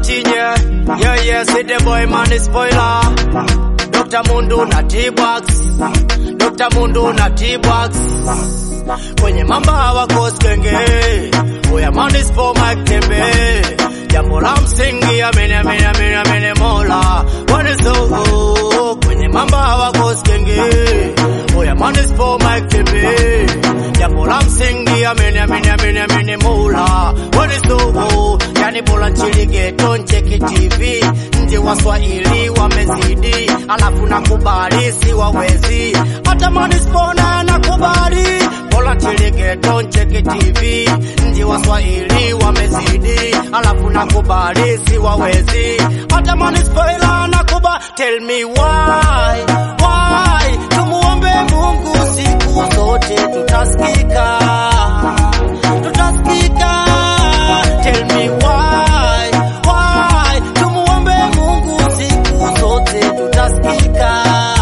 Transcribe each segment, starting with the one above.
Tinye, yeah, yeah, see the boy man is spoiler. Dr. Mundu na T-Box, Dr. Mundu na T-Box. Kwenye mamba hawakosi kenge, oya man is for Mike Tembe. Jambo la msingi amini amini amini amini Mola, waniso kwenye mamba hawakosi kenge, oya man is for Mike Tembe. Jambo la msingi amini amini amini amini Mola, waniso yani bora nchini geto ncheki TV nje waswahili wamezidi, alafu nakubali si wawezi, hata manispona nakubali, bora nchini geto ncheki TV nje waswahili wamezidi, alafu nakubali si wawezi, hata manispona nakubali. Tell me why, why tumuombe Mungu siku zote tutasikika, tutasikika. Tell me why, why tumuombe Mungu siku zote tutasikika,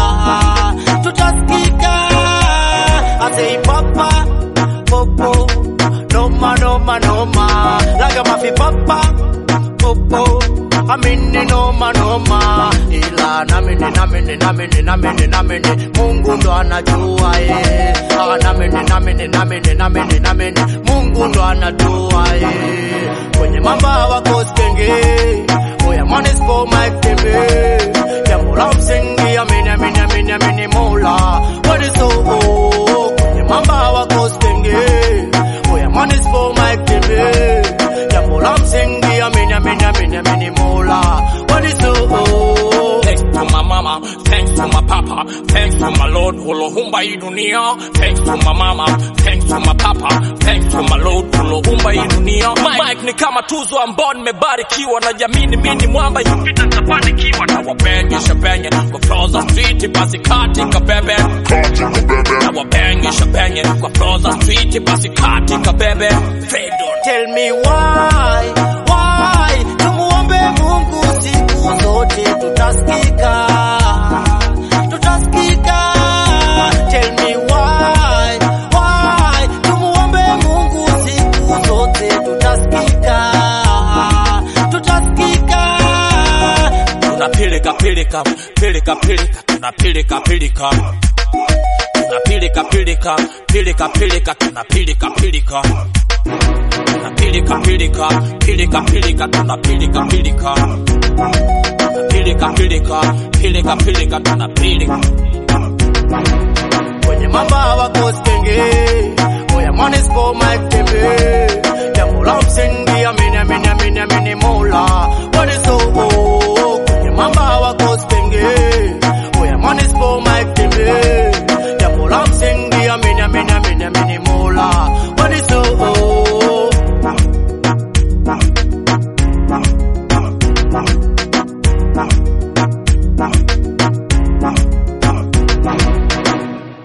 tutasikika. I say papa, popo, noma noma noma, laga mafi papa, popo, amini noma noma, ila namini namini namini namini namini, Mungu ndo anajua ye, ah namini namini namini namini namini, Mungu ndo anajua ye, kwenye mamba hawakosi kenge, oya man is for Mike Tembe, jambo la msingi amini amini amini amini Mola, what is so oh, kwenye mamba hawakosi kenge, oya man is for Mike Tembe, jambo la msingi amini amini amini amini Mola, what is so oh, Thanks to my mama, thanks to my papa, thanks to my Lord ulohumba hii dunia. Thanks to my mama, thanks to my papa, thanks to my Lord ulohumba hii dunia. Mike ni kama tuzo ambao nimebarikiwa na jamini, mimi ni mwamba ikipita nitafanikiwa. Na wabengisha benye kwa Froza Street, basi kati kabebe, na wabengisha benye kwa Froza Street, basi kati kabebe. Fredo Tell me why, why tumuombe Mungu siku zote tutasikika, tutasikika. Tell me why, why tumuombe Mungu siku zote tutasikika, tutasikika. tunapilika pilika pilika pilika tunapilika pilika tunapilika pilika pilika pilika tunapilika pilika tunapilika pilika pilika pilika tunapilika pilika tunapilika pilika pilika pilika tunapilika kwenye mamba hawakosi kenge, oya man is for Mike Tembe,